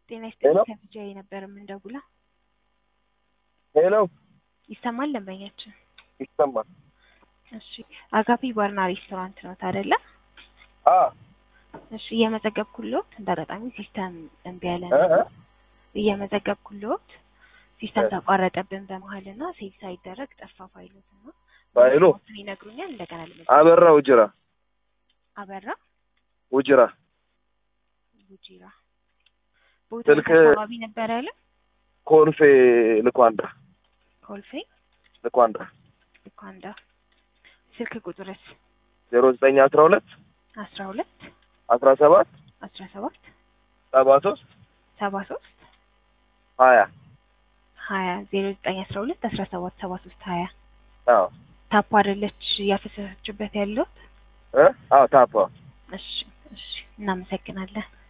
ጤና ሄሎ። ይስጥልኝ ከቢጃይ ነበር የምንደውለው። ሄሎ ይሰማል ደንበኛችን? ይሰማል? እሺ አጋፔ ባርና ሬስቶራንት ነው አይደለ? አ እሺ እየመዘገብኩልዎት እንደ አጋጣሚ ሲስተም እምቢ ያለ እ ነው። እ እየመዘገብኩልዎት ሲስተም እ ተቋረጠብን በመሀል እና ሴቭ ሳይደረግ ጠፋ ፋይሎት እና ፋይሉ ስም ይነግሩኛል። እንደገና ልመዘግብ። አበራ ውጅራ አበራ ውጅራ ቡጂራ ቦታ ስልክ- አካባቢ ነበር ያለ ኮልፌ ልኳንዳ ኮልፌ ልኳንዳ ልኳንዳ። ስልክ ቁጥርስ ዜሮ ዘጠኝ አስራ ሁለት አስራ ሁለት አስራ ሰባት አስራ ሰባት ሰባ ሶስት ሰባ ሶስት ሀያ ሀያ ዜሮ ዘጠኝ አስራ ሁለት አስራ ሰባት ሰባ ሶስት ሀያ አዎ ታፓ አይደለች እያፈሰሰችበት ያለው። እ አዎ ታፓ እሺ እሺ፣ እናመሰግናለን።